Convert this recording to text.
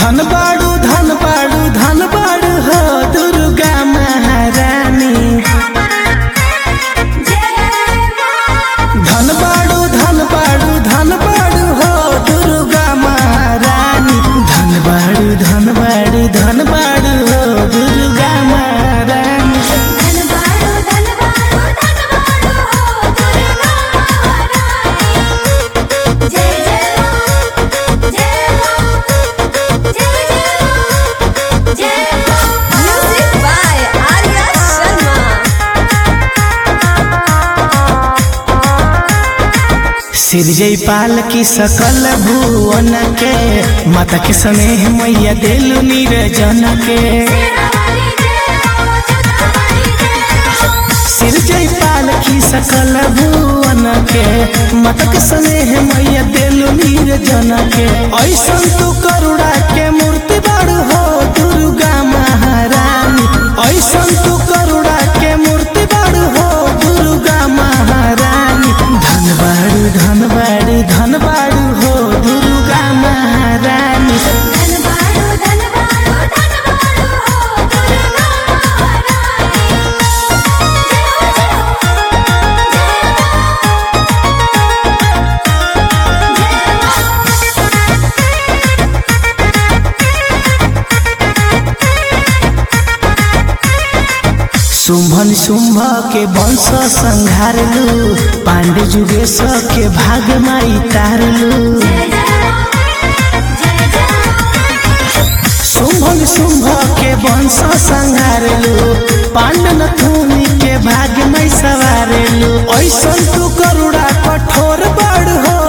धन बाड़ू धन बाड़ू धन बाड़ू हो दुर्गा महारानी धन बाड़ू धन बाड़ू धन बाड़ू हो दुर्गा महारानी धन बाड़ू धन बाड़ू धन बाड़ू हो दुर्गा महारानी धनबाड़ो धनबाड़ो धनबाड़ो हो दुर्गा महारानी जय जय मां जय मां जय जय मां जय मां म्यूजिक बाय आर्या शर्मा सिरजय पाल की सकल भुवन के माता के स्नेह मैया देलु निरजन के वाली जय मां जगदम्बानी जय मां सिरजय पाल की सकल भुवन के माता के स्नेह मैया देलु निरजन के ऐसन तू करुणा के मूर्ति बड़ हो दुर्गा महारानी ऐसन तू करुणा के मूर्ति बड़ हो दुर्गा महारानी धन बाड़ू धन बाड़ू धन बाड़ू हो दुर्गा महारानी धनबाड़ो धनबाड़ो धनबाड़ो हो दुर्गा महारानी जय शुंभन शुंभ के वंश संहारलू पांडे जुगेश के भाग माई तारलू शुंभन शुंभ के वंश संहारलू पांडन थूनी के भाग में सवारलू ऐसन तू करुणा कठोर बड़ हो